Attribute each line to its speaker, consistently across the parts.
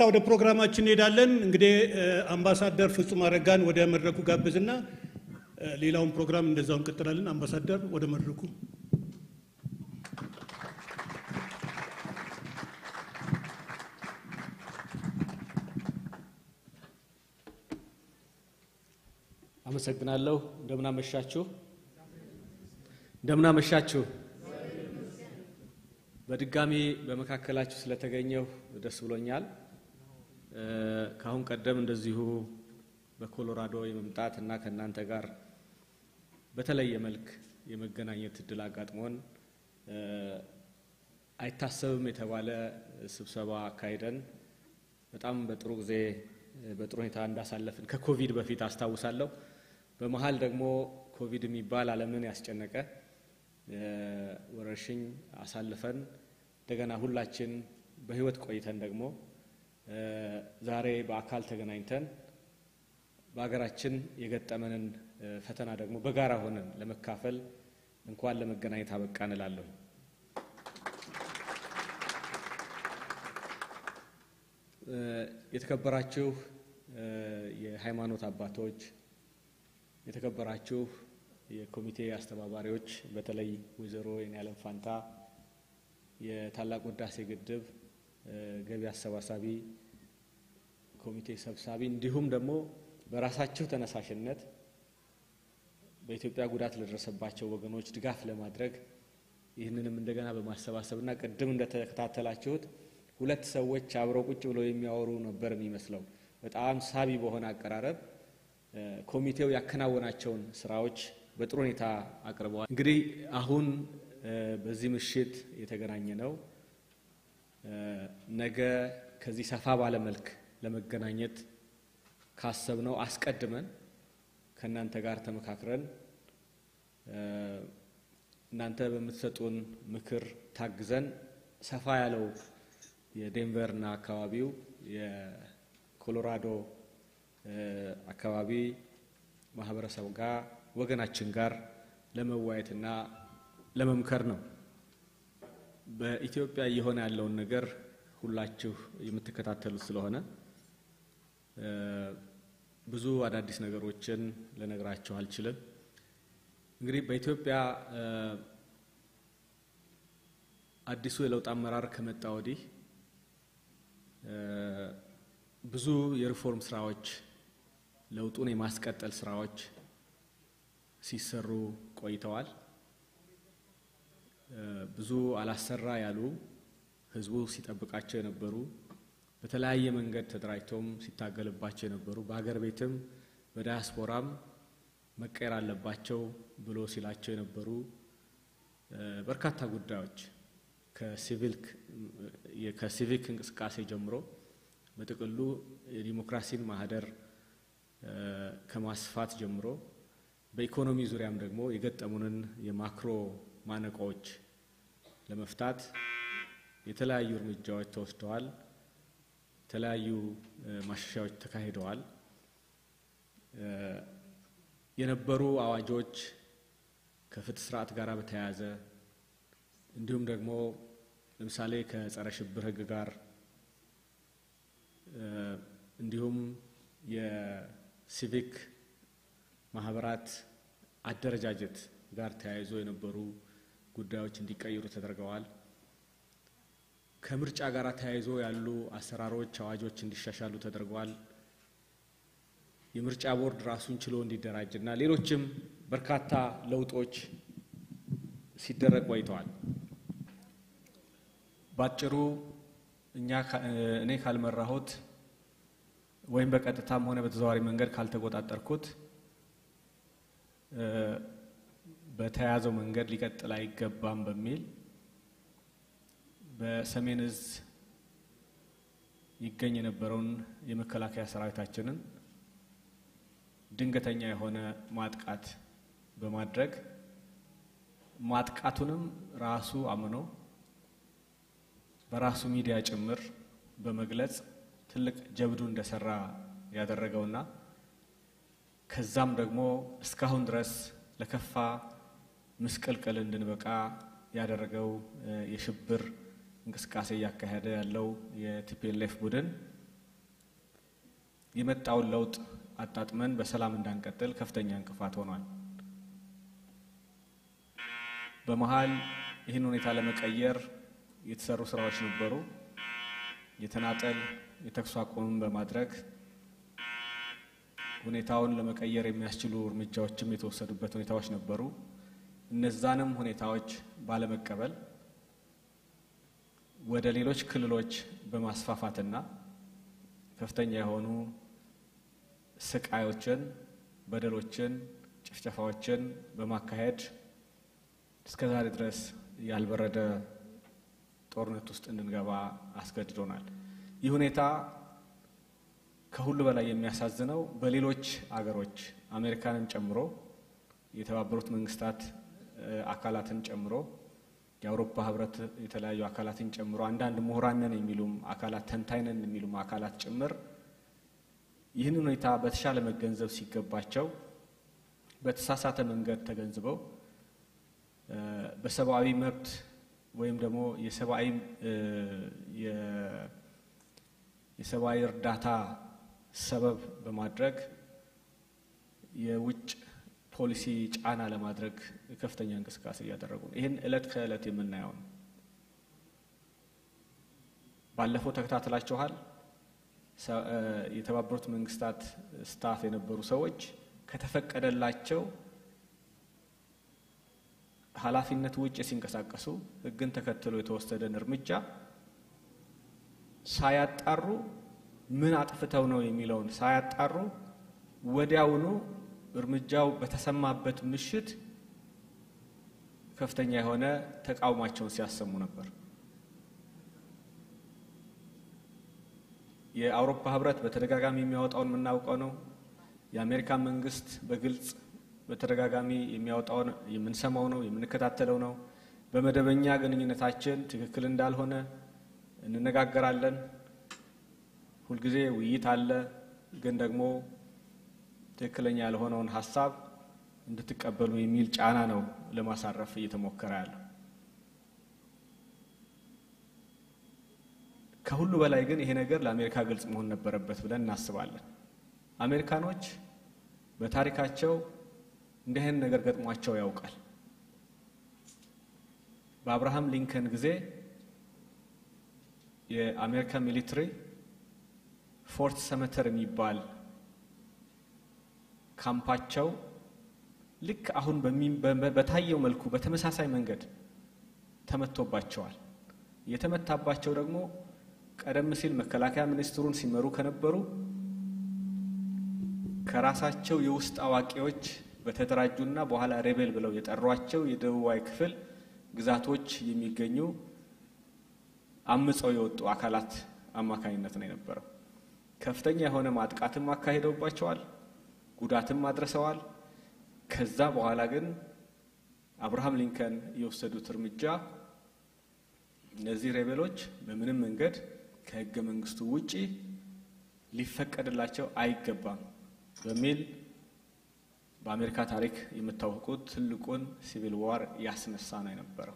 Speaker 1: ወደ ፕሮግራማችን እንሄዳለን። እንግዲህ አምባሳደር ፍጹም አረጋን ወደ መድረኩ ጋብዝና ሌላውን ፕሮግራም እንደዛው እንቀጥላለን። አምባሳደር ወደ መድረኩ
Speaker 2: አመሰግናለሁ። እንደምናመሻችሁ እንደምናመሻችሁ። በድጋሚ በመካከላችሁ ስለተገኘሁ ደስ ብሎኛል። ከአሁን ቀደም እንደዚሁ በኮሎራዶ የመምጣት እና ከእናንተ ጋር በተለየ መልክ የመገናኘት እድል አጋጥሞን አይታሰብም የተባለ ስብሰባ አካሂደን በጣም በጥሩ ጊዜ በጥሩ ሁኔታ እንዳሳለፍን ከኮቪድ በፊት አስታውሳለሁ። በመሀል ደግሞ ኮቪድ የሚባል ዓለምን ያስጨነቀ ወረርሽኝ አሳልፈን እንደገና ሁላችን በሕይወት ቆይተን ደግሞ ዛሬ በአካል ተገናኝተን በሀገራችን የገጠመንን ፈተና ደግሞ በጋራ ሆነን ለመካፈል እንኳን ለመገናኘት አበቃን እላለሁ። የተከበራችሁ የሃይማኖት አባቶች፣ የተከበራችሁ የኮሚቴ አስተባባሪዎች፣ በተለይ ወይዘሮ የኔዓለም ፋንታ የታላቁ ህዳሴ ግድብ ገቢ አሰባሳቢ ኮሚቴ ሰብሳቢ፣ እንዲሁም ደግሞ በራሳችሁ ተነሳሽነት በኢትዮጵያ ጉዳት ለደረሰባቸው ወገኖች ድጋፍ ለማድረግ ይህንንም እንደገና በማሰባሰብና ቅድም እንደተከታተላችሁት ሁለት ሰዎች አብረው ቁጭ ብለው የሚያወሩ ነበር የሚመስለው። በጣም ሳቢ በሆነ አቀራረብ ኮሚቴው ያከናወናቸውን ስራዎች በጥሩ ሁኔታ አቅርበዋል። እንግዲህ አሁን በዚህ ምሽት የተገናኘ ነው ነገ ከዚህ ሰፋ ባለ መልክ ለመገናኘት ካሰብነው አስቀድመን ከእናንተ ጋር ተመካክረን እናንተ በምትሰጡን ምክር ታግዘን ሰፋ ያለው የዴንቨርና አካባቢው የኮሎራዶ አካባቢ ማህበረሰብ ጋር ወገናችን ጋር ለመወያየትና ለመምከር ነው። በኢትዮጵያ እየሆነ ያለውን ነገር ሁላችሁ የምትከታተሉት ስለሆነ ብዙ አዳዲስ ነገሮችን ልነግራችሁ አልችልም። እንግዲህ በኢትዮጵያ አዲሱ የለውጥ አመራር ከመጣ ወዲህ ብዙ የሪፎርም ስራዎች፣ ለውጡን የማስቀጠል ስራዎች ሲሰሩ ቆይተዋል። ብዙ አላሰራ ያሉ ህዝቡ ሲጠብቃቸው የነበሩ በተለያየ መንገድ ተደራጅተውም ሲታገልባቸው የነበሩ በሀገር ቤትም በዳያስፖራም መቀየር አለባቸው ብሎ ሲላቸው የነበሩ በርካታ ጉዳዮች ከሲቪክ እንቅስቃሴ ጀምሮ በጥቅሉ የዲሞክራሲን ማህደር ከማስፋት ጀምሮ በኢኮኖሚ ዙሪያም ደግሞ የገጠሙንን የማክሮ ማነቆዎች ለመፍታት የተለያዩ እርምጃዎች ተወስደዋል። የተለያዩ ማሻሻያዎች ተካሂደዋል። የነበሩ አዋጆች ከፍትህ ስርዓት ጋር በተያያዘ እንዲሁም ደግሞ ለምሳሌ ከጸረ ሽብር ህግ ጋር እንዲሁም የሲቪክ ማህበራት አደረጃጀት ጋር ተያይዞ የነበሩ ጉዳዮች እንዲቀይሩ ተደርገዋል። ከምርጫ ጋር ተያይዞ ያሉ አሰራሮች፣ አዋጆች እንዲሻሻሉ ተደርገዋል። የምርጫ ቦርድ ራሱን ችሎ እንዲደራጅ እና ሌሎችም በርካታ ለውጦች ሲደረግ ቆይተዋል። ባጭሩ እኛ እኔ ካልመራሁት ወይም በቀጥታም ሆነ በተዘዋዋሪ መንገድ ካልተቆጣጠርኩት በተያያዘው መንገድ ሊቀጥል አይገባም በሚል በሰሜን እዝ ይገኝ የነበረውን የመከላከያ ሰራዊታችንን ድንገተኛ የሆነ ማጥቃት በማድረግ ማጥቃቱንም ራሱ አምኖ በራሱ ሚዲያ ጭምር በመግለጽ ትልቅ ጀብዱ እንደሰራ ያደረገውና ከዛም ደግሞ እስካሁን ድረስ ለከፋ ምስቅልቅል እንድንበቃ ያደረገው የሽብር እንቅስቃሴ እያካሄደ ያለው የቲፒኤልኤፍ ቡድን የመጣውን ለውጥ አጣጥመን በሰላም እንዳንቀጥል ከፍተኛ እንቅፋት ሆኗል። በመሀል ይህን ሁኔታ ለመቀየር የተሰሩ ስራዎች ነበሩ። የተናጠል የተኩስ አቁምን በማድረግ ሁኔታውን ለመቀየር የሚያስችሉ እርምጃዎችም የተወሰዱበት ሁኔታዎች ነበሩ። እነዛንም ሁኔታዎች ባለመቀበል ወደ ሌሎች ክልሎች በማስፋፋትና ከፍተኛ የሆኑ ስቃዮችን፣ በደሎችን፣ ጭፍጨፋዎችን በማካሄድ እስከ ዛሬ ድረስ ያልበረደ ጦርነት ውስጥ እንድንገባ አስገድዶናል። ይህ ሁኔታ ከሁሉ በላይ የሚያሳዝነው በሌሎች አገሮች አሜሪካንን ጨምሮ የተባበሩት መንግስታት አካላትን ጨምሮ የአውሮፓ ህብረት የተለያዩ አካላትን ጨምሮ አንዳንድ ምሁራንን የሚሉም አካላት ተንታይነን የሚሉም አካላት ጭምር ይህን ሁኔታ በተሻለ መገንዘብ ሲገባቸው በተሳሳተ መንገድ ተገንዝበው በሰብአዊ መብት ወይም ደግሞ የሰብአዊ የሰብአዊ እርዳታ ሰበብ በማድረግ የውጭ ፖሊሲ ጫና ለማድረግ ከፍተኛ እንቅስቃሴ እያደረጉ ነው። ይህን እለት ከእለት የምናየው ነው። ባለፈው ተከታትላችኋል። የተባበሩት መንግስታት ስታፍ የነበሩ ሰዎች ከተፈቀደላቸው ኃላፊነት ውጭ ሲንቀሳቀሱ ሕግን ተከትሎ የተወሰደን እርምጃ ሳያጣሩ ምን አጥፍተው ነው የሚለውን ሳያጣሩ ወዲያውኑ እርምጃው በተሰማበት ምሽት ከፍተኛ የሆነ ተቃውሟቸውን ሲያሰሙ ነበር። የአውሮፓ ህብረት በተደጋጋሚ የሚያወጣውን የምናውቀው ነው። የአሜሪካ መንግስት በግልጽ በተደጋጋሚ የሚያወጣውን የምንሰማው ነው፣ የምንከታተለው ነው። በመደበኛ ግንኙነታችን ትክክል እንዳልሆነ እንነጋገራለን። ሁልጊዜ ውይይት አለ። ግን ደግሞ ትክክለኛ ያልሆነውን ሀሳብ እንድትቀበሉ የሚል ጫና ነው ለማሳረፍ እየተሞከረ ያለው። ከሁሉ በላይ ግን ይሄ ነገር ለአሜሪካ ግልጽ መሆን ነበረበት ብለን እናስባለን። አሜሪካኖች በታሪካቸው እንዲህ አይነት ነገር ገጥሟቸው ያውቃል። በአብርሃም ሊንከን ጊዜ የአሜሪካ ሚሊትሪ ፎርት ሰመተር የሚባል ካምፓቸው ልክ አሁን በታየው መልኩ በተመሳሳይ መንገድ ተመቶባቸዋል። የተመታባቸው ደግሞ ቀደም ሲል መከላከያ ሚኒስትሩን ሲመሩ ከነበሩ ከራሳቸው የውስጥ አዋቂዎች በተደራጁና በኋላ ሬቤል ብለው የጠሯቸው የደቡባዊ ክፍል ግዛቶች የሚገኙ አምፀው የወጡ አካላት አማካኝነት ነው የነበረው። ከፍተኛ የሆነ ማጥቃትም አካሂደውባቸዋል፣ ጉዳትም አድርሰዋል። ከዛ በኋላ ግን አብርሃም ሊንከን የወሰዱት እርምጃ እነዚህ ሬቤሎች በምንም መንገድ ከሕገ መንግስቱ ውጪ ሊፈቀድላቸው አይገባም በሚል በአሜሪካ ታሪክ የምታወቁት ትልቁን ሲቪል ዋር ያስነሳ ነው የነበረው።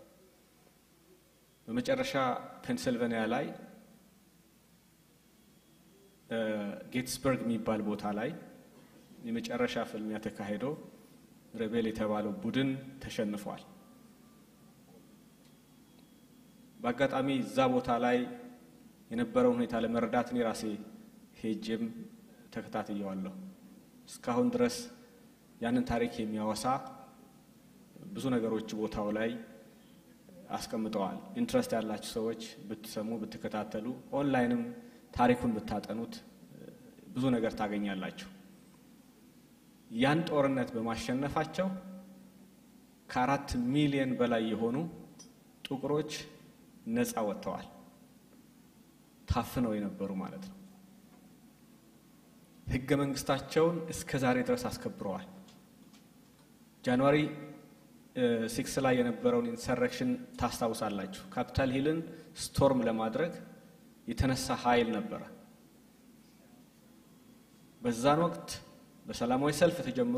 Speaker 2: በመጨረሻ ፔንስልቬንያ ላይ ጌትስበርግ የሚባል ቦታ ላይ የመጨረሻ ፍልሚያ ተካሂዶ ሬቤል የተባለው ቡድን ተሸንፏል። በአጋጣሚ እዛ ቦታ ላይ የነበረውን ሁኔታ ለመረዳት እኔ ራሴ ሄጄም ተከታትየዋለሁ። እስካሁን ድረስ ያንን ታሪክ የሚያወሳ ብዙ ነገሮች ቦታው ላይ አስቀምጠዋል። ኢንትረስት ያላችሁ ሰዎች ብትሰሙ፣ ብትከታተሉ፣ ኦንላይንም ታሪኩን ብታጠኑት ብዙ ነገር ታገኛላችሁ። ያን ጦርነት በማሸነፋቸው ከአራት ሚሊዮን በላይ የሆኑ ጥቁሮች ነፃ ወጥተዋል። ታፍነው የነበሩ ማለት ነው። ሕገ መንግስታቸውን እስከ ዛሬ ድረስ አስከብረዋል። ጃንዋሪ ሲክስ ላይ የነበረውን ኢንሰረክሽን ታስታውሳላችሁ። ካፒታል ሂልን ስቶርም ለማድረግ የተነሳ ኃይል ነበረ። በዛን ወቅት በሰላማዊ ሰልፍ ተጀምሮ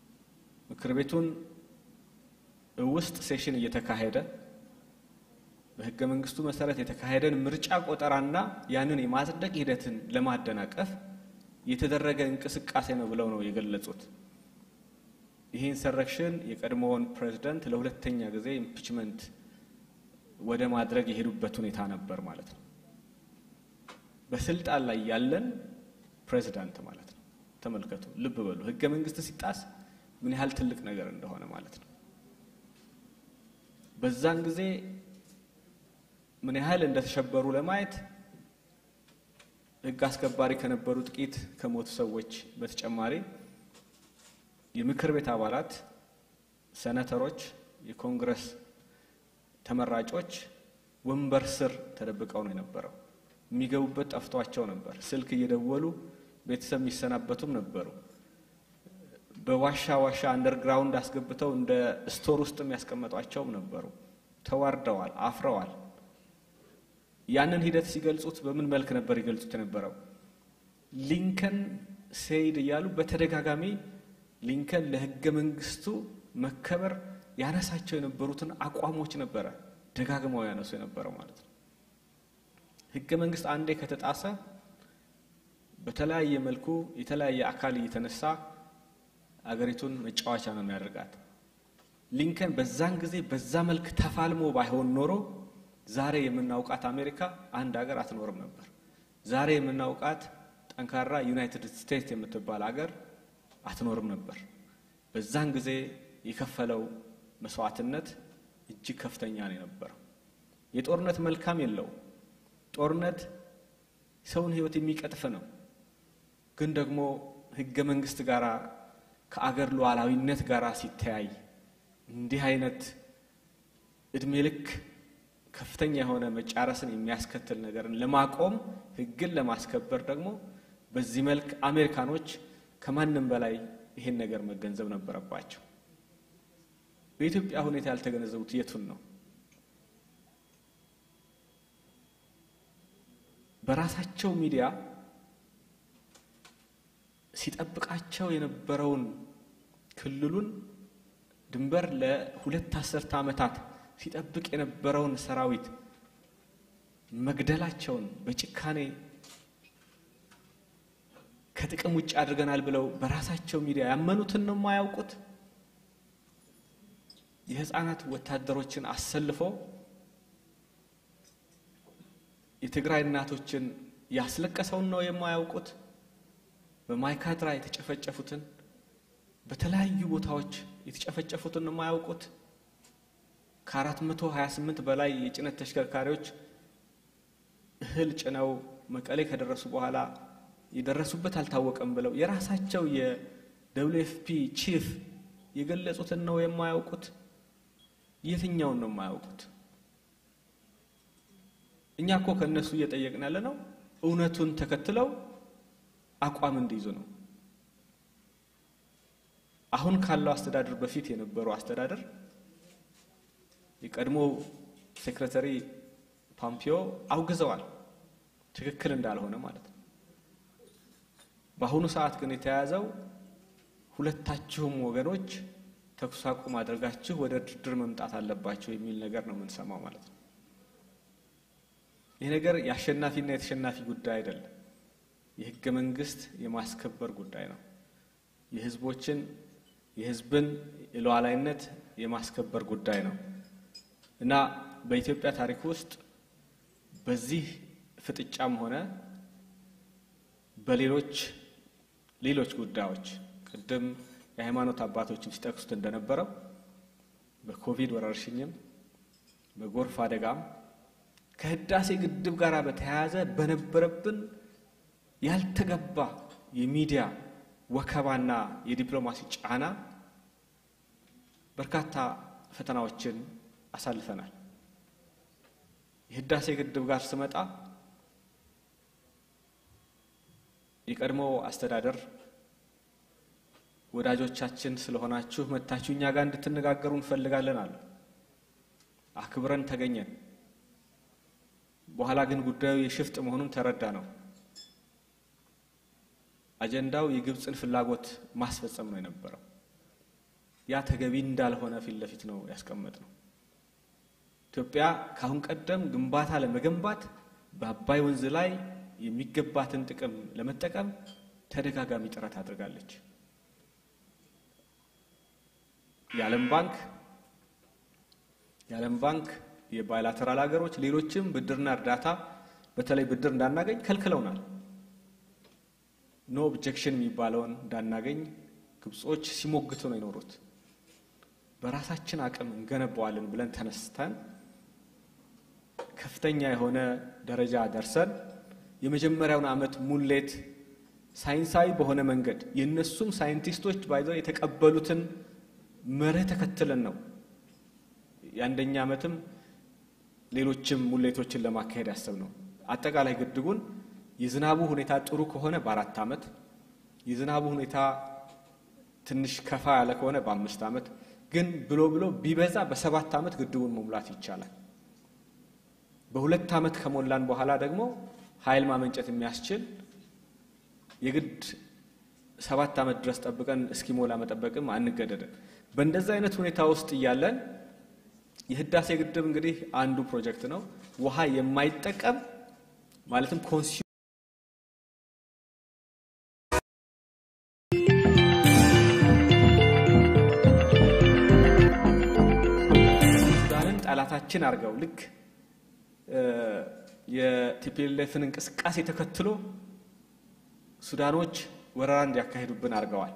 Speaker 2: ምክር ቤቱን ውስጥ ሴሽን እየተካሄደ በሕገ መንግስቱ መሰረት የተካሄደን ምርጫ ቆጠራና ያንን የማጽደቅ ሂደትን ለማደናቀፍ የተደረገ እንቅስቃሴ ነው ብለው ነው የገለጹት። ይህ ኢንሰረክሽን የቀድሞውን ፕሬዚደንት ለሁለተኛ ጊዜ ኢምፒችመንት ወደ ማድረግ የሄዱበት ሁኔታ ነበር ማለት ነው። በስልጣን ላይ ያለን ፕሬዚዳንት ማለት ነው። ተመልከቱ፣ ልብ በሉ። ሕገ መንግስት ሲጣስ ምን ያህል ትልቅ ነገር እንደሆነ ማለት ነው። በዛን ጊዜ ምን ያህል እንደተሸበሩ ለማየት ሕግ አስከባሪ ከነበሩ ጥቂት ከሞቱ ሰዎች በተጨማሪ የምክር ቤት አባላት፣ ሰነተሮች፣ የኮንግረስ ተመራጮች ወንበር ስር ተደብቀው ነው የነበረው። የሚገቡበት ጠፍቷቸው ነበር። ስልክ እየደወሉ ቤተሰብ የሚሰናበቱም ነበሩ። በዋሻ ዋሻ አንደርግራውንድ አስገብተው እንደ ስቶር ውስጥ የሚያስቀመጧቸውም ነበሩ። ተዋርደዋል፣ አፍረዋል። ያንን ሂደት ሲገልጹት በምን መልክ ነበር ይገልጹት የነበረው? ሊንከን ሴይድ እያሉ በተደጋጋሚ ሊንከን ለሕገ መንግስቱ መከበር ያነሳቸው የነበሩትን አቋሞች ነበረ ደጋግመው ያነሱ የነበረው ማለት ነው። ሕገ መንግስት አንዴ ከተጣሰ በተለያየ መልኩ የተለያየ አካል እየተነሳ አገሪቱን መጫወቻ ነው የሚያደርጋት። ሊንከን በዛን ጊዜ በዛ መልክ ተፋልሞ ባይሆን ኖሮ ዛሬ የምናውቃት አሜሪካ አንድ ሀገር አትኖርም ነበር። ዛሬ የምናውቃት ጠንካራ ዩናይትድ ስቴትስ የምትባል ሀገር አትኖርም ነበር። በዛን ጊዜ የከፈለው መስዋዕትነት እጅግ ከፍተኛ ነው የነበረው። የጦርነት መልካም የለው። ጦርነት ሰውን ህይወት የሚቀጥፍ ነው። ግን ደግሞ ህገ መንግስት ጋር ከአገር ሉዓላዊነት ጋር ሲተያይ እንዲህ አይነት እድሜ ልክ ከፍተኛ የሆነ መጫረስን የሚያስከትል ነገርን ለማቆም ህግን ለማስከበር ደግሞ በዚህ መልክ አሜሪካኖች ከማንም በላይ ይሄን ነገር መገንዘብ ነበረባቸው። በኢትዮጵያ ሁኔታ ያልተገነዘቡት የቱን ነው? በራሳቸው ሚዲያ ሲጠብቃቸው የነበረውን ክልሉን ድንበር ለሁለት አስርተ ዓመታት ሲጠብቅ የነበረውን ሰራዊት መግደላቸውን በጭካኔ ከጥቅም ውጭ አድርገናል ብለው በራሳቸው ሚዲያ ያመኑትን ነው የማያውቁት። የህፃናት ወታደሮችን አሰልፎ የትግራይ እናቶችን ያስለቀሰውን ነው የማያውቁት። በማይካድራ የተጨፈጨፉትን በተለያዩ ቦታዎች የተጨፈጨፉትን ነው የማያውቁት። ከአራት መቶ ሀያ ስምንት በላይ የጭነት ተሽከርካሪዎች እህል ጭነው መቀሌ ከደረሱ በኋላ የደረሱበት አልታወቀም ብለው የራሳቸው የደብሊው ኤፍ ፒ ቺፍ የገለጹትን ነው የማያውቁት። የትኛውን ነው የማያውቁት? እኛ እኮ ከእነሱ እየጠየቅን ያለ ነው እውነቱን ተከትለው አቋም እንዲይዙ ነው። አሁን ካለው አስተዳደር በፊት የነበሩ አስተዳደር የቀድሞ ሴክሬታሪ ፖምፒዮ አውግዘዋል፣ ትክክል እንዳልሆነ ማለት ነው። በአሁኑ ሰዓት ግን የተያያዘው ሁለታችሁም ወገኖች ተኩስ አቁም አድርጋችሁ ወደ ድርድር መምጣት አለባቸው የሚል ነገር ነው የምንሰማው ማለት ነው። ይህ ነገር የአሸናፊና የተሸናፊ ጉዳይ አይደለም። የህገ መንግስት የማስከበር ጉዳይ ነው። የህዝቦችን የህዝብን የሉዓላዊነት የማስከበር ጉዳይ ነው እና በኢትዮጵያ ታሪክ ውስጥ በዚህ ፍጥጫም ሆነ በሌሎች ሌሎች ጉዳዮች ቅድም የሃይማኖት አባቶችም ሲጠቅሱት እንደነበረው በኮቪድ ወረርሽኝም በጎርፍ አደጋም ከህዳሴ ግድብ ጋር በተያያዘ በነበረብን ያልተገባ የሚዲያ ወከባና የዲፕሎማሲ ጫና በርካታ ፈተናዎችን አሳልፈናል። የህዳሴ ግድብ ጋር ስመጣ የቀድሞ አስተዳደር ወዳጆቻችን ስለሆናችሁ መታችሁ እኛ ጋር እንድትነጋገሩ እንፈልጋለን አለ። አክብረን ተገኘን። በኋላ ግን ጉዳዩ የሽፍጥ መሆኑን ተረዳ ነው። አጀንዳው የግብፅን ፍላጎት ማስፈጸም ነው የነበረው። ያ ተገቢ እንዳልሆነ ፊት ለፊት ነው ያስቀመጥ ነው። ኢትዮጵያ ከአሁን ቀደም ግንባታ ለመገንባት በአባይ ወንዝ ላይ የሚገባትን ጥቅም ለመጠቀም ተደጋጋሚ ጥረት አድርጋለች። የዓለም ባንክ የዓለም ባንክ የባይላተራል ሀገሮች ሌሎችም ብድርና እርዳታ በተለይ ብድር እንዳናገኝ ከልክለውናል። ኖ ኦብጀክሽን የሚባለውን እንዳናገኝ ግብጾች ሲሞግቱ ነው የኖሩት። በራሳችን አቅም እንገነባዋለን ብለን ተነስተን ከፍተኛ የሆነ ደረጃ ደርሰን የመጀመሪያውን ዓመት ሙሌት ሳይንሳዊ በሆነ መንገድ የእነሱም ሳይንቲስቶች ባይዘው የተቀበሉትን መርህ ተከትለን ነው የአንደኛ ዓመትም ሌሎችም ሙሌቶችን ለማካሄድ ያሰብ ነው። አጠቃላይ ግድቡን የዝናቡ ሁኔታ ጥሩ ከሆነ በአራት ዓመት የዝናቡ ሁኔታ ትንሽ ከፋ ያለ ከሆነ በአምስት ዓመት ግን ብሎ ብሎ ቢበዛ በሰባት ዓመት ግድቡን መሙላት ይቻላል። በሁለት ዓመት ከሞላን በኋላ ደግሞ ኃይል ማመንጨት የሚያስችል የግድ ሰባት ዓመት ድረስ ጠብቀን እስኪሞላ መጠበቅም አንገደድም። በእንደዚህ አይነት ሁኔታ ውስጥ እያለን የህዳሴ ግድብ እንግዲህ አንዱ ፕሮጀክት ነው። ውሃ የማይጠቀም ማለትም ኮንሲ ሱዳንን ጠላታችን አድርገው ልክ የቲፒኤልኤፍን እንቅስቃሴ ተከትሎ ሱዳኖች ወረራ እንዲያካሂዱብን አድርገዋል።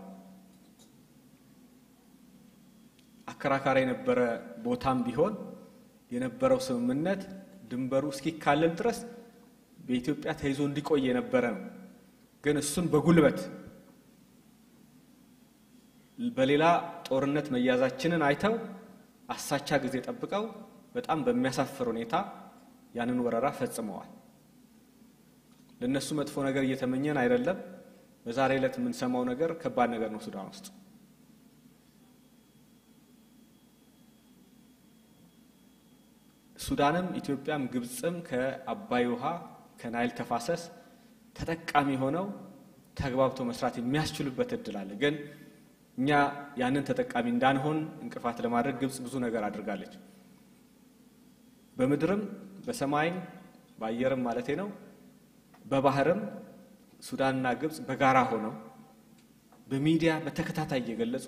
Speaker 2: አከራካሪ የነበረ ቦታም ቢሆን የነበረው ስምምነት ድንበሩ እስኪካለል ድረስ በኢትዮጵያ ተይዞ እንዲቆይ የነበረ ነው። ግን እሱን በጉልበት በሌላ ጦርነት መያዛችንን አይተው አሳቻ ጊዜ ጠብቀው በጣም በሚያሳፍር ሁኔታ ያንን ወረራ ፈጽመዋል። ለእነሱ መጥፎ ነገር እየተመኘን አይደለም። በዛሬ ዕለት የምንሰማው ነገር ከባድ ነገር ነው ሱዳን ውስጥ። ሱዳንም ኢትዮጵያም ግብፅም ከአባይ ውሃ ከናይል ተፋሰስ ተጠቃሚ ሆነው ተግባብተው መስራት የሚያስችሉበት እድል አለ። ግን እኛ ያንን ተጠቃሚ እንዳንሆን እንቅፋት ለማድረግ ግብፅ ብዙ ነገር አድርጋለች። በምድርም በሰማይም በአየርም ማለቴ ነው በባህርም ሱዳንና ግብፅ በጋራ ሆነው በሚዲያ በተከታታይ እየገለጹ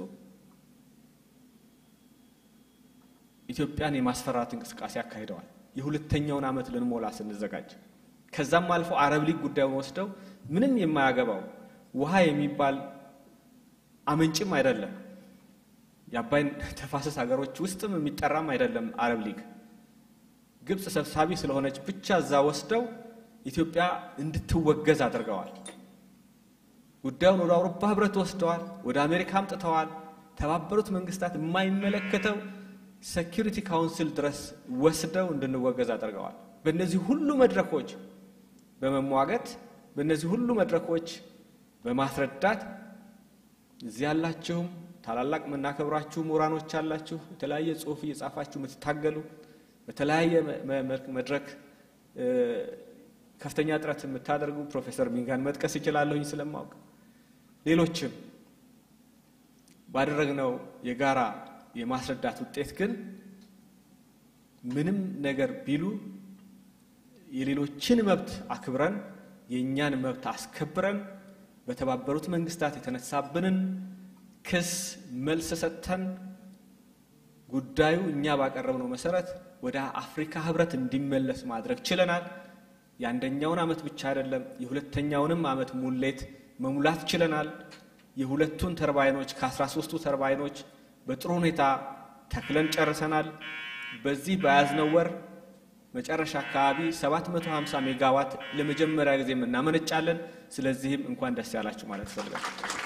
Speaker 2: ኢትዮጵያን የማስፈራት እንቅስቃሴ አካሂደዋል። የሁለተኛውን ዓመት ልንሞላ ስንዘጋጅ ከዛም አልፎ አረብ ሊግ ጉዳዩን ወስደው ምንም የማያገባው ውሃ የሚባል አመንጭም አይደለም የአባይን ተፋሰስ ሀገሮች ውስጥም የሚጠራም አይደለም አረብ ሊግ ግብፅ ሰብሳቢ ስለሆነች ብቻ እዛ ወስደው ኢትዮጵያ እንድትወገዝ አድርገዋል። ጉዳዩን ወደ አውሮፓ ህብረት ወስደዋል። ወደ አሜሪካ አምጥተዋል። ተባበሩት መንግስታት የማይመለከተው ሴኪሪቲ ካውንስል ድረስ ወስደው እንድንወገዝ አድርገዋል። በእነዚህ ሁሉ መድረኮች በመሟገት በእነዚህ ሁሉ መድረኮች በማስረዳት እዚህ ያላችሁም ታላላቅ የምናከብራችሁ ምሁራኖች አላችሁ፣ የተለያየ ጽሁፍ እየጻፋችሁ የምትታገሉ በተለያየ መድረክ ከፍተኛ ጥረት የምታደርጉ ፕሮፌሰር ሚንጋን መጥቀስ ይችላለሁኝ ስለማወቅ ሌሎችም ባደረግነው የጋራ የማስረዳት ውጤት ግን ምንም ነገር ቢሉ የሌሎችን መብት አክብረን የእኛን መብት አስከብረን በተባበሩት መንግስታት የተነሳብንን ክስ መልስ ሰጥተን ጉዳዩ እኛ ባቀረብነው መሰረት ወደ አፍሪካ ህብረት እንዲመለስ ማድረግ ችለናል። የአንደኛውን ዓመት ብቻ አይደለም የሁለተኛውንም ዓመት ሙሌት መሙላት ችለናል። የሁለቱን ተርባይኖች ከአስራ ሶስቱ ተርባይኖች በጥሩ ሁኔታ ተክለን ጨርሰናል። በዚህ በያዝነው ወር መጨረሻ አካባቢ 750 ሜጋዋት ለመጀመሪያ ጊዜ እናመነጫለን። ስለዚህም እንኳን ደስ ያላችሁ ማለት እፈልጋለሁ።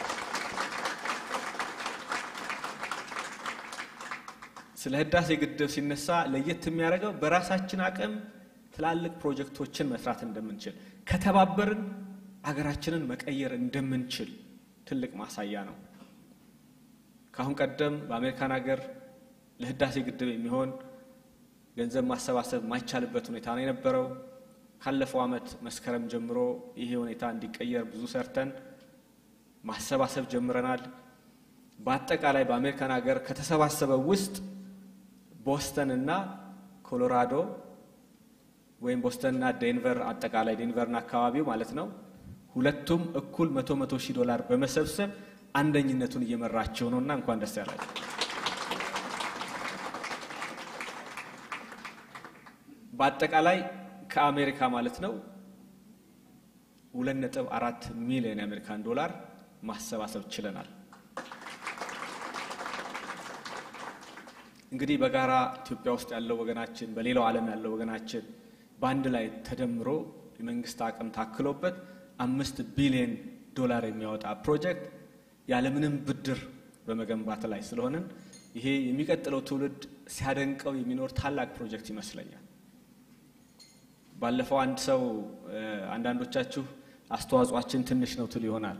Speaker 2: ስለ ህዳሴ ግድብ ሲነሳ ለየት የሚያደርገው በራሳችን አቅም ትላልቅ ፕሮጀክቶችን መስራት እንደምንችል ከተባበርን አገራችንን መቀየር እንደምንችል ትልቅ ማሳያ ነው። ከአሁን ቀደም በአሜሪካን ሀገር ለህዳሴ ግድብ የሚሆን ገንዘብ ማሰባሰብ ማይቻልበት ሁኔታ ነው የነበረው። ካለፈው ዓመት መስከረም ጀምሮ ይሄ ሁኔታ እንዲቀየር ብዙ ሰርተን ማሰባሰብ ጀምረናል። በአጠቃላይ በአሜሪካን ሀገር ከተሰባሰበው ውስጥ ቦስተን እና ኮሎራዶ ወይም ቦስተንና ዴንቨር አጠቃላይ ዴንቨርና አካባቢው ማለት ነው ሁለቱም እኩል መቶ መቶ ሺህ ዶላር በመሰብሰብ አንደኝነቱን እየመራቸው ነው እና እንኳን ደስ ያላቸው። በአጠቃላይ ከአሜሪካ ማለት ነው ሁለት ነጥብ አራት ሚሊዮን የአሜሪካን ዶላር ማሰባሰብ ችለናል። እንግዲህ በጋራ ኢትዮጵያ ውስጥ ያለው ወገናችን፣ በሌላው ዓለም ያለው ወገናችን በአንድ ላይ ተደምሮ የመንግስት አቅም ታክሎበት አምስት ቢሊዮን ዶላር የሚያወጣ ፕሮጀክት ያለምንም ብድር በመገንባት ላይ ስለሆንን ይሄ የሚቀጥለው ትውልድ ሲያደንቀው የሚኖር ታላቅ ፕሮጀክት ይመስለኛል። ባለፈው አንድ ሰው አንዳንዶቻችሁ አስተዋጽኦአችን ትንሽ ነው ትል ይሆናል።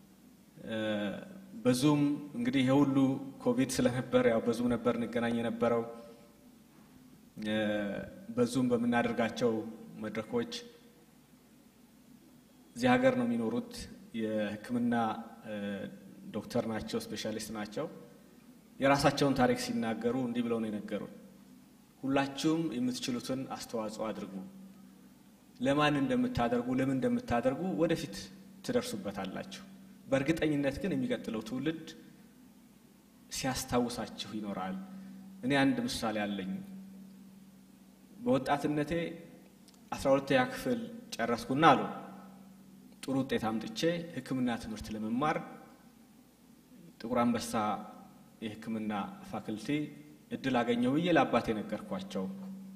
Speaker 2: በዙም እንግዲህ የሁሉ ኮቪድ ስለነበር ያው በዙም ነበር እንገናኝ የነበረው። በዙም በምናደርጋቸው መድረኮች እዚህ ሀገር ነው የሚኖሩት። የሕክምና ዶክተር ናቸው፣ ስፔሻሊስት ናቸው። የራሳቸውን ታሪክ ሲናገሩ እንዲህ ብለው ነው የነገሩን። ሁላችሁም የምትችሉትን አስተዋጽኦ አድርጉ። ለማን እንደምታደርጉ ለምን እንደምታደርጉ ወደፊት ትደርሱበታላችሁ። በእርግጠኝነት ግን የሚቀጥለው ትውልድ ሲያስታውሳችሁ ይኖራል። እኔ አንድ ምሳሌ አለኝ። በወጣትነቴ አስራ ሁለተኛ ክፍል ጨረስኩና አሉ ጥሩ ውጤት አምጥቼ ሕክምና ትምህርት ለመማር ጥቁር አንበሳ የሕክምና ፋክልቲ እድል አገኘሁ ብዬ ለአባቴ ነገርኳቸው።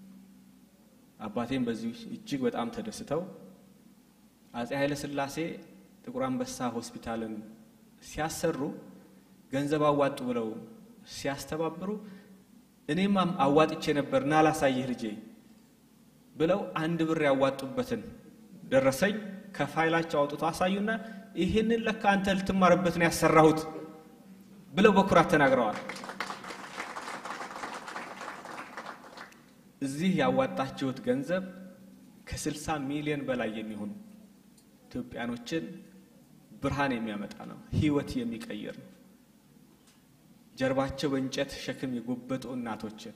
Speaker 2: አባቴም በዚህ እጅግ በጣም ተደስተው አጼ ኃይለ ሥላሴ ጥቁር አንበሳ ሆስፒታልን ሲያሰሩ ገንዘብ አዋጡ ብለው ሲያስተባብሩ እኔም አዋጥቼ ነበር እና ላሳይህ ልጄ ብለው አንድ ብር ያዋጡበትን ደረሰኝ ከፋይላቸው አውጥቶ አሳዩና ይህንን ለካ አንተ ልትማርበት ነው ያሰራሁት ብለው በኩራት ተናግረዋል። እዚህ ያዋጣችሁት ገንዘብ ከስልሳ ሚሊዮን በላይ የሚሆኑ ኢትዮጵያኖችን ብርሃን የሚያመጣ ነው። ህይወት የሚቀይር ነው። ጀርባቸው በእንጨት ሸክም የጎበጡ እናቶችን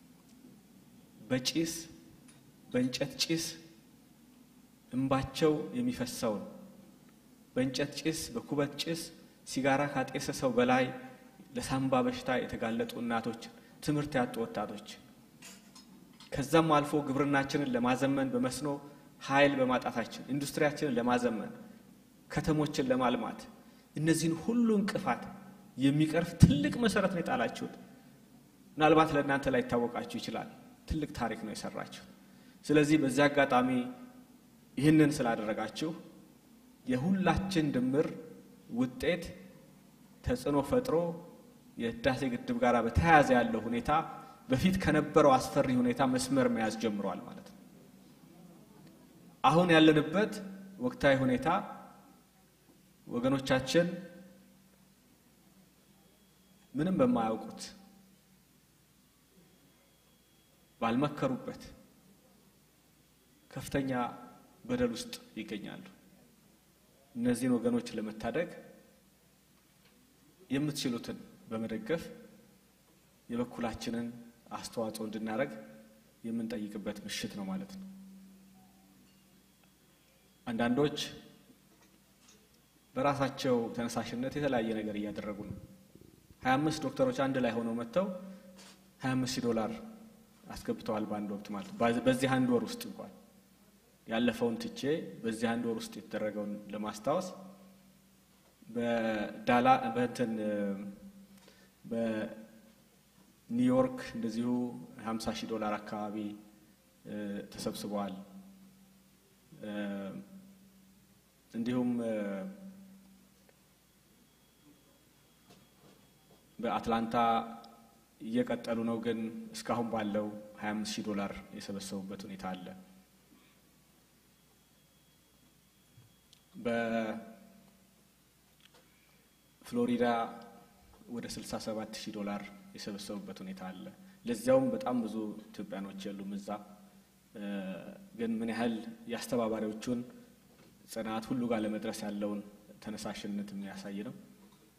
Speaker 2: በጭስ በእንጨት ጭስ እንባቸው የሚፈሰውን በእንጨት ጭስ በኩበት ጭስ ሲጋራ ካጤሰ ሰው በላይ ለሳምባ በሽታ የተጋለጡ እናቶችን፣ ትምህርት ያጡ ወጣቶች ከዛም አልፎ ግብርናችንን ለማዘመን በመስኖ ኃይል በማጣታችን ኢንዱስትሪያችንን ለማዘመን ከተሞችን ለማልማት እነዚህን ሁሉ እንቅፋት የሚቀርፍ ትልቅ መሰረት ነው የጣላችሁት። ምናልባት ለእናንተ ላይ ይታወቃችሁ ይችላል። ትልቅ ታሪክ ነው የሰራችሁት። ስለዚህ በዚህ አጋጣሚ ይህንን ስላደረጋችሁ የሁላችን ድምር ውጤት ተጽዕኖ ፈጥሮ የህዳሴ ግድብ ጋር በተያያዘ ያለው ሁኔታ በፊት ከነበረው አስፈሪ ሁኔታ መስመር መያዝ ጀምሯል ማለት ነው። አሁን ያለንበት ወቅታዊ ሁኔታ ወገኖቻችን ምንም በማያውቁት ባልመከሩበት ከፍተኛ በደል ውስጥ ይገኛሉ። እነዚህን ወገኖች ለመታደግ የምትችሉትን በመደገፍ የበኩላችንን አስተዋጽኦ እንድናደርግ የምንጠይቅበት ምሽት ነው ማለት ነው። አንዳንዶች በራሳቸው ተነሳሽነት የተለያየ ነገር እያደረጉ ነው። ሀያ አምስት ዶክተሮች አንድ ላይ ሆነው መጥተው ሀያ አምስት ሺህ ዶላር አስገብተዋል በአንድ ወቅት ማለት ነው። በዚህ አንድ ወር ውስጥ እንኳን ያለፈውን ትቼ በዚህ አንድ ወር ውስጥ የተደረገውን ለማስታወስ በዳላ በእንትን በኒውዮርክ እንደዚሁ ሀምሳ ሺህ ዶላር አካባቢ ተሰብስበዋል። እንዲሁም በአትላንታ እየቀጠሉ ነው፣ ግን እስካሁን ባለው 25 ሺህ ዶላር የሰበሰቡበት ሁኔታ አለ። በፍሎሪዳ ወደ 67 ሺህ ዶላር የሰበሰቡበት ሁኔታ አለ። ለዚያውም በጣም ብዙ ኢትዮጵያኖች የሉም እዛ። ግን ምን ያህል የአስተባባሪዎቹን ጽናት ሁሉ ጋር ለመድረስ ያለውን ተነሳሽነት የሚያሳይ ነው።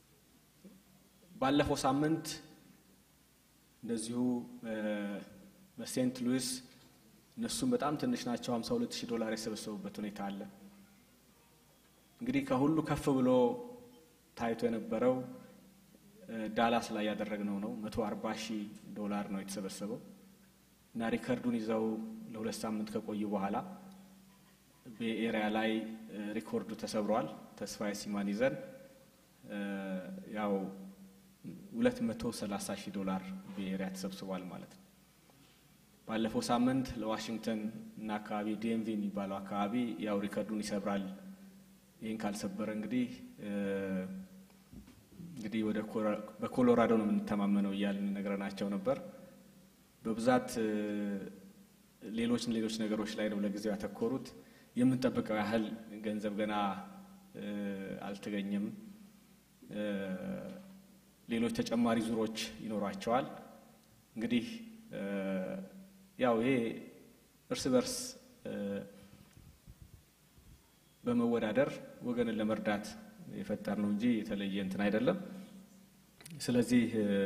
Speaker 2: ባለፈው ሳምንት እንደዚሁ በሴንት ሉዊስ እነሱም በጣም ትንሽ ናቸው። 52 ሺህ ዶላር የሰበሰቡበት ሁኔታ አለ። እንግዲህ ከሁሉ ከፍ ብሎ ታይቶ የነበረው ዳላስ ላይ ያደረግነው ነው። 140 ሺህ ዶላር ነው የተሰበሰበው እና ሪከርዱን ይዘው ለሁለት ሳምንት ከቆዩ በኋላ በኤሪያ ላይ ሪኮርዱ ተሰብሯል። ተስፋዬ ሲማን ይዘን ያው 230 ሺህ ዶላር በኤሪያ ተሰብስቧል ማለት ነው። ባለፈው ሳምንት ለዋሽንግተን እና አካባቢ ዲኤምቪ የሚባለው አካባቢ ያው ሪከርዱን ይሰብራል። ይህን ካልሰበረ እንግዲህ እንግዲህ ወደ በኮሎራዶ ነው የምንተማመነው እያልን ነግረናቸው ነበር። በብዛት ሌሎች ሌሎች ነገሮች ላይ ነው ለጊዜው ያተኮሩት። የምንጠብቀው ያህል ገንዘብ ገና አልተገኘም። ሌሎች ተጨማሪ ዙሮች ይኖሯቸዋል። እንግዲህ ያው ይሄ እርስ በርስ በመወዳደር ወገንን ለመርዳት የፈጠር ነው እንጂ የተለየ እንትን አይደለም። ስለዚህ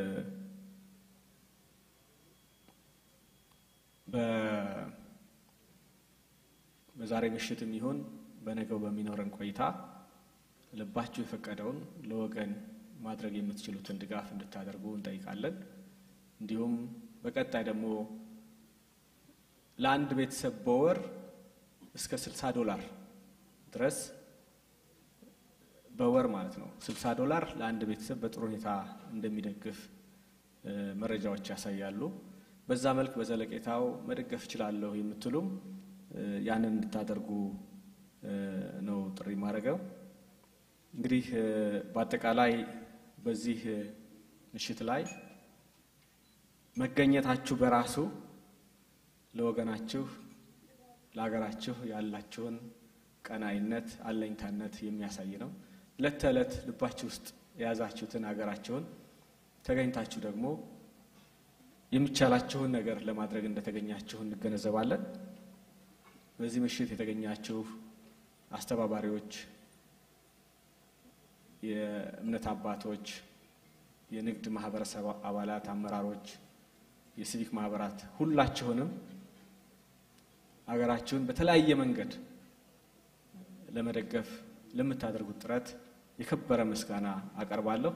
Speaker 2: በዛሬ ምሽትም ይሁን በነገው በሚኖረን ቆይታ ልባችሁ የፈቀደውን ለወገን ማድረግ የምትችሉትን ድጋፍ እንድታደርጉ እንጠይቃለን። እንዲሁም በቀጣይ ደግሞ ለአንድ ቤተሰብ በወር እስከ 60 ዶላር ድረስ በወር ማለት ነው 60 ዶላር ለአንድ ቤተሰብ በጥሩ ሁኔታ እንደሚደግፍ መረጃዎች ያሳያሉ። በዛ መልክ በዘለቄታው መደገፍ እችላለሁ የምትሉም ያንን እንድታደርጉ ነው ጥሪ ማድረገው። እንግዲህ በአጠቃላይ በዚህ ምሽት ላይ መገኘታችሁ በራሱ ለወገናችሁ ለሀገራችሁ ያላችሁን ቀናይነት፣ አለኝታነት የሚያሳይ ነው። ዕለት ተዕለት ልባችሁ ውስጥ የያዛችሁትን ሀገራችሁን ተገኝታችሁ ደግሞ የሚቻላችሁን ነገር ለማድረግ እንደተገኛችሁ እንገነዘባለን። በዚህ ምሽት የተገኛችሁ አስተባባሪዎች፣ የእምነት አባቶች፣ የንግድ ማህበረሰብ አባላት፣ አመራሮች፣ የሲቪክ ማህበራት ሁላችሁንም ሀገራችሁን በተለያየ መንገድ ለመደገፍ ለምታደርጉት ጥረት የከበረ ምስጋና አቀርባለሁ።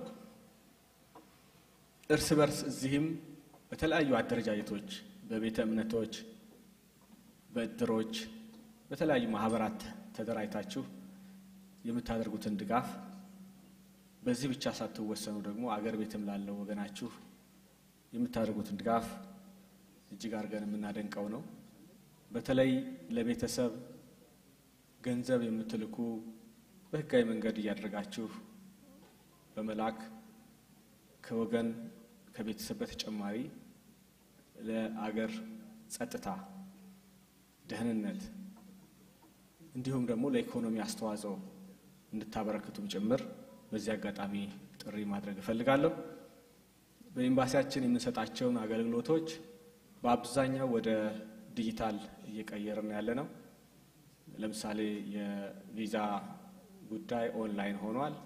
Speaker 2: እርስ በርስ እዚህም በተለያዩ አደረጃጀቶች፣ በቤተ እምነቶች፣ በእድሮች፣ በተለያዩ ማህበራት ተደራጅታችሁ የምታደርጉትን ድጋፍ በዚህ ብቻ ሳትወሰኑ ደግሞ አገር ቤትም ላለው ወገናችሁ የምታደርጉትን ድጋፍ እጅግ አድርገን የምናደንቀው ነው። በተለይ ለቤተሰብ ገንዘብ የምትልኩ በህጋዊ መንገድ እያደረጋችሁ በመላክ ከወገን ከቤተሰብ በተጨማሪ ለአገር ጸጥታ፣ ደህንነት እንዲሁም ደግሞ ለኢኮኖሚ አስተዋጽኦ እንድታበረክቱም ጭምር በዚህ አጋጣሚ ጥሪ ማድረግ እፈልጋለሁ። በኤምባሲያችን የምንሰጣቸውን አገልግሎቶች በአብዛኛው ወደ ዲጂታል እየቀየርን ያለ ነው። ለምሳሌ የቪዛ ጉዳይ ኦንላይን ሆኗል።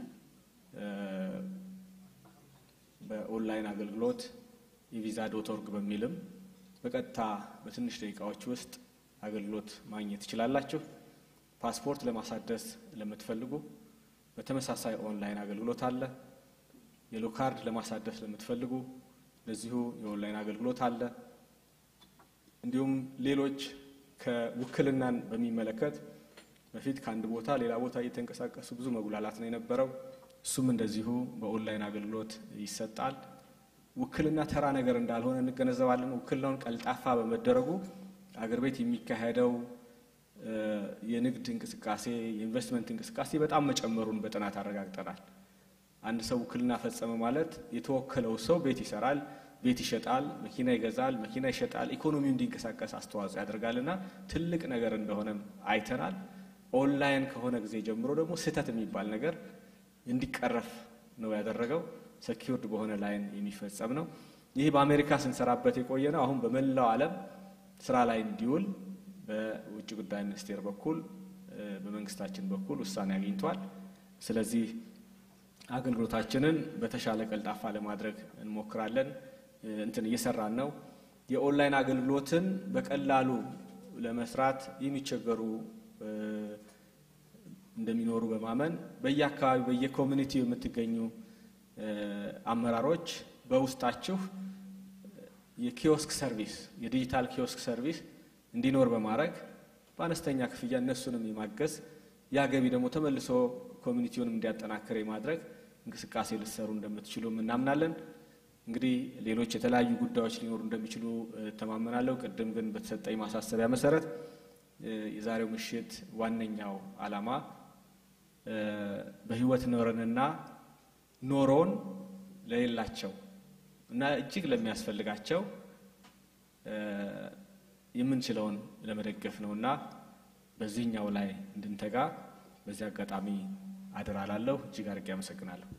Speaker 2: በኦንላይን አገልግሎት የቪዛ ዶት ኦርግ በሚልም በቀጥታ በትንሽ ደቂቃዎች ውስጥ አገልግሎት ማግኘት ትችላላችሁ። ፓስፖርት ለማሳደስ ለምትፈልጉ በተመሳሳይ ኦንላይን አገልግሎት አለ። የሎ ካርድ ለማሳደስ ለምትፈልጉ ለዚሁ የኦንላይን አገልግሎት አለ። እንዲሁም ሌሎች ከውክልናን በሚመለከት በፊት ከአንድ ቦታ ሌላ ቦታ እየተንቀሳቀሱ ብዙ መጉላላት ነው የነበረው። እሱም እንደዚሁ በኦንላይን አገልግሎት ይሰጣል። ውክልና ተራ ነገር እንዳልሆነ እንገነዘባለን። ውክልናውን ቀልጣፋ በመደረጉ አገር ቤት የሚካሄደው የንግድ እንቅስቃሴ፣ የኢንቨስትመንት እንቅስቃሴ በጣም መጨመሩን በጥናት አረጋግጠናል። አንድ ሰው ውክልና ፈጸመ ማለት የተወከለው ሰው ቤት ይሰራል፣ ቤት ይሸጣል፣ መኪና ይገዛል፣ መኪና ይሸጣል፣ ኢኮኖሚው እንዲንቀሳቀስ አስተዋጽኦ ያደርጋልና ትልቅ ነገር እንደሆነም አይተናል። ኦንላይን ከሆነ ጊዜ ጀምሮ ደግሞ ስህተት የሚባል ነገር እንዲቀረፍ ነው ያደረገው። ሰኪውርድ በሆነ ላይን የሚፈጸም ነው። ይህ በአሜሪካ ስንሰራበት የቆየ ነው። አሁን በመላው ዓለም ስራ ላይ እንዲውል በውጭ ጉዳይ ሚኒስቴር በኩል በመንግስታችን በኩል ውሳኔ አግኝቷል። ስለዚህ አገልግሎታችንን በተሻለ ቀልጣፋ ለማድረግ እንሞክራለን። እንትን እየሰራን ነው። የኦንላይን አገልግሎትን በቀላሉ ለመስራት የሚቸገሩ እንደሚኖሩ በማመን በየአካባቢ በየኮሚኒቲው የምትገኙ አመራሮች በውስጣችሁ የኪዮስክ ሰርቪስ የዲጂታል ኪዮስክ ሰርቪስ እንዲኖር በማድረግ በአነስተኛ ክፍያ እነሱንም የማገዝ ያ ገቢ ደግሞ ተመልሶ ኮሚኒቲውንም እንዲያጠናክር የማድረግ እንቅስቃሴ ልትሰሩ እንደምትችሉም እናምናለን። እንግዲህ ሌሎች የተለያዩ ጉዳዮች ሊኖሩ እንደሚችሉ እተማመናለሁ። ቅድም ግን በተሰጠኝ ማሳሰቢያ መሰረት የዛሬው ምሽት ዋነኛው ዓላማ በሕይወት ኖረንና ኖሮን ለሌላቸው እና እጅግ ለሚያስፈልጋቸው የምንችለውን ለመደገፍ ነው እና በዚህኛው ላይ እንድንተጋ በዚህ አጋጣሚ አደራ ላለሁ። እጅግ አድርጌ አመሰግናለሁ።